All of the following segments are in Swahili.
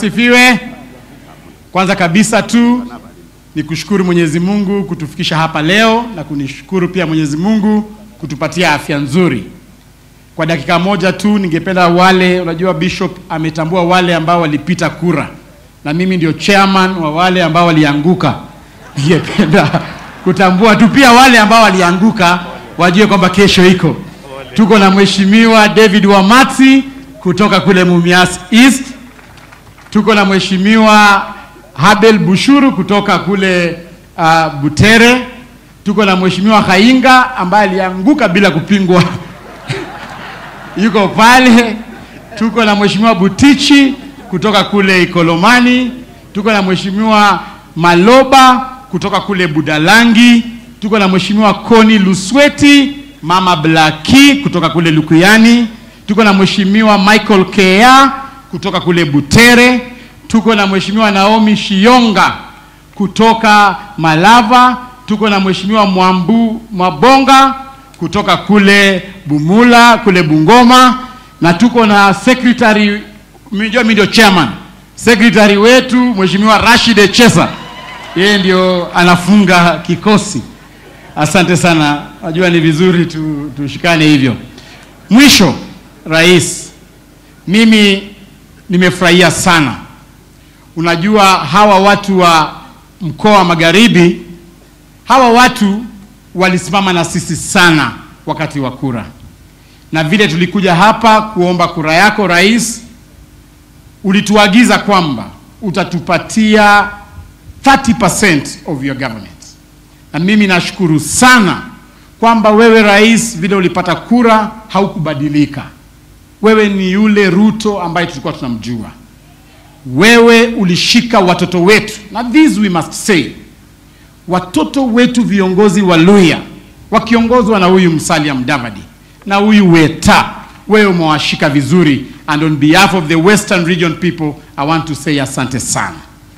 asifiwe. Kwanza kabisa tu ni kushukuru Mwenyezi Mungu kutufikisha hapa leo na kunishukuru pia Mwenyezi Mungu kutupatia afya nzuri. Kwa dakika moja tu ningependa wale, unajua Bishop ametambua wale ambao walipita kura na mimi ndio chairman wa wale ambao walianguka. Ningependa kutambua tu pia wale ambao walianguka wajue kwamba kesho iko. Tuko na Mheshimiwa David Wamati kutoka kule Mumias East. Tuko na Mheshimiwa Habel Bushuru kutoka kule uh, Butere. Tuko na Mheshimiwa Kainga ambaye alianguka bila kupingwa yuko pale. Tuko na Mheshimiwa Butichi kutoka kule Ikolomani. Tuko na Mheshimiwa Maloba kutoka kule Budalangi. Tuko na Mheshimiwa Koni Lusweti, Mama Blaki kutoka kule Lukuyani. Tuko na Mheshimiwa Michael Kea kutoka kule Butere. Tuko na Mheshimiwa Naomi Shionga kutoka Malava. Tuko na Mheshimiwa Mwambu Mabonga kutoka kule Bumula kule Bungoma, na tuko na secretary, mjua mimi ndio chairman, secretary wetu Mheshimiwa Rashid Echesa, yeye ndio anafunga kikosi. Asante sana, najua ni vizuri tu, tushikane hivyo. Mwisho, rais, mimi nimefurahia sana. Unajua hawa watu wa mkoa wa Magharibi, hawa watu walisimama na sisi sana wakati wa kura, na vile tulikuja hapa kuomba kura yako rais, ulituagiza kwamba utatupatia 30% of your government, na mimi nashukuru sana kwamba wewe rais, vile ulipata kura haukubadilika. Wewe ni yule Ruto ambaye tulikuwa tunamjua. Wewe ulishika watoto wetu, na this we must say watoto wetu viongozi wa Luhya wakiongozwa na huyu Musalia Mudavadi na huyu Weta, wewe umewashika vizuri, and on behalf of the Western Region people I want to say asante sana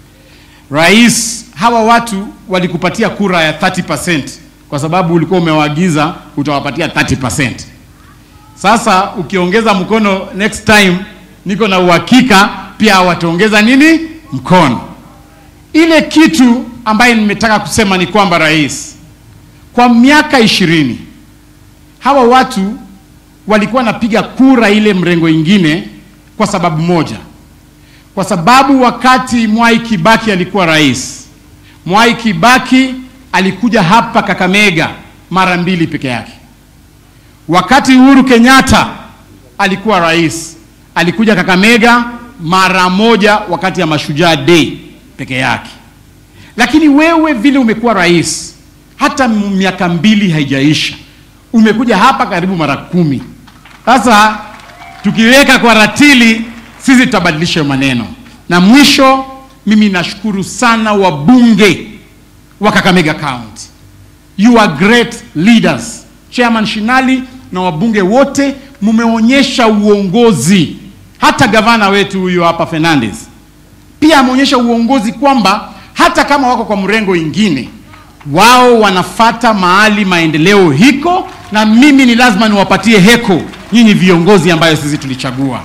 rais. Hawa watu walikupatia kura ya 30% kwa sababu ulikuwa umewaagiza utawapatia 30%. Sasa ukiongeza mkono next time, niko na uhakika pia wataongeza nini mkono. Ile kitu ambaye nimetaka kusema ni kwamba rais, kwa miaka ishirini hawa watu walikuwa napiga kura ile mrengo ingine kwa sababu moja, kwa sababu wakati Mwai Kibaki alikuwa rais, Mwai Kibaki alikuja hapa Kakamega mara mbili peke yake. Wakati Uhuru Kenyatta alikuwa rais, alikuja Kakamega mara moja wakati ya Mashujaa Day peke yake. Lakini wewe vile umekuwa rais, hata miaka mbili haijaisha, umekuja hapa karibu mara kumi. Sasa tukiweka kwa ratili, sisi tutabadilisha maneno. Na mwisho, mimi nashukuru sana wabunge wa Kakamega County, you are great leaders. Chairman Shinali na wabunge wote mumeonyesha uongozi. Hata gavana wetu huyu hapa Fernandez pia ameonyesha uongozi kwamba hata kama wako kwa mrengo ingine, wao wanafata mahali maendeleo hiko, na mimi ni lazima niwapatie heko nyinyi viongozi ambayo sisi tulichagua.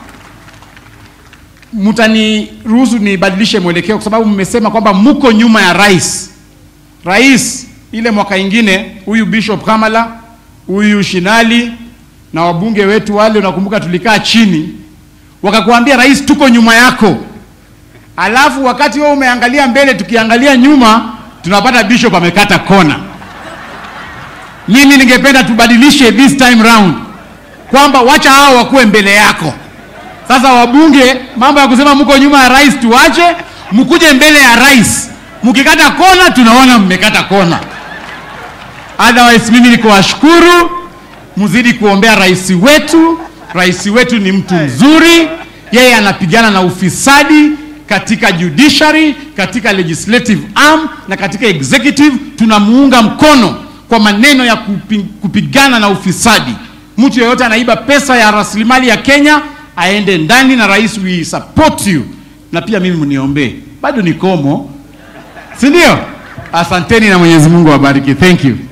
Mtaniruhusu nibadilishe mwelekeo, kwa sababu mmesema kwamba mko nyuma ya rais. Rais ile mwaka ingine, huyu Bishop Kamala, huyu Shinali na wabunge wetu wale, unakumbuka tulikaa chini, wakakuambia rais, tuko nyuma yako Alafu wakati wewe umeangalia mbele, tukiangalia nyuma, tunapata bishop amekata kona. Mimi ningependa tubadilishe this time round kwamba wacha hao wakuwe mbele yako. Sasa wabunge, mambo ya kusema mko nyuma ya rais tuache, mkuje mbele ya rais. Mkikata kona, tunaona mmekata kona. Otherwise, mimi niko washukuru, mzidi kuombea rais wetu. Rais wetu ni mtu mzuri, yeye anapigana na ufisadi katika judiciary, katika legislative arm na katika executive. Tunamuunga mkono kwa maneno ya kupi, kupigana na ufisadi. Mtu yeyote anaiba pesa ya rasilimali ya Kenya aende ndani, na rais, we support you. Na pia mimi mniombee, bado nikomo, si ndio? Asanteni na Mwenyezi Mungu awabariki. Thank you.